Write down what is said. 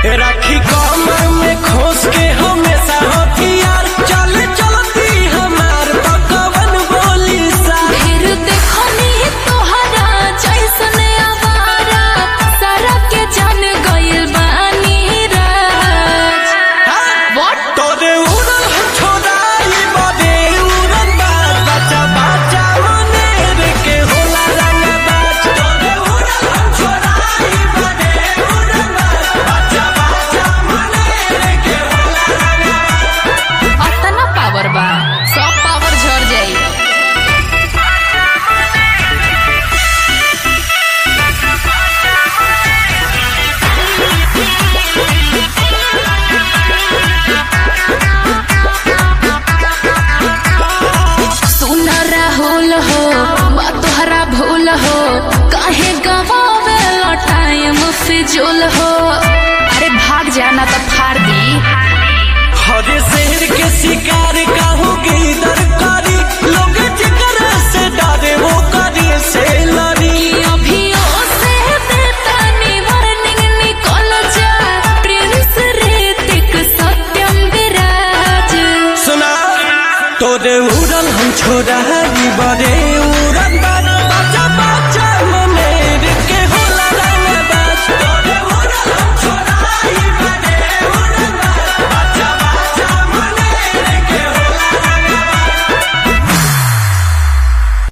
राखी कमर में खोस के हमेशा हथियार चल चलती हमार पकवन बोली सा फिर देखनी तोहरा जैसन आवारा सारा के जान गइल बानी राज What? तोरे उड़ल हम छोड़ाई बदे उड़न बाज बच्चा बच्चा मनेर के होला रंग बाज तोरे उड़ल हम छोड़ाई बदे उड़न बाज बच्चा बच्चा मनेर के होला रंग अतना पावर बा सब पावर झड़ जाई सुन राहुल हो बा तोहरा भूल हो काहे गवावे टाइम फिजूल हो अरे भाग जाना तो फाड़ दी हरे शेर के शिकार काहू के इधर करी लोग जिगर से डरे वो करी से लड़ी अभियो से बेतानी वार्निंग निकल जा प्रिंस ऋतिक सत्यम विराज सुना तोरे उड़ल हम छोड़ा बड़े उड़न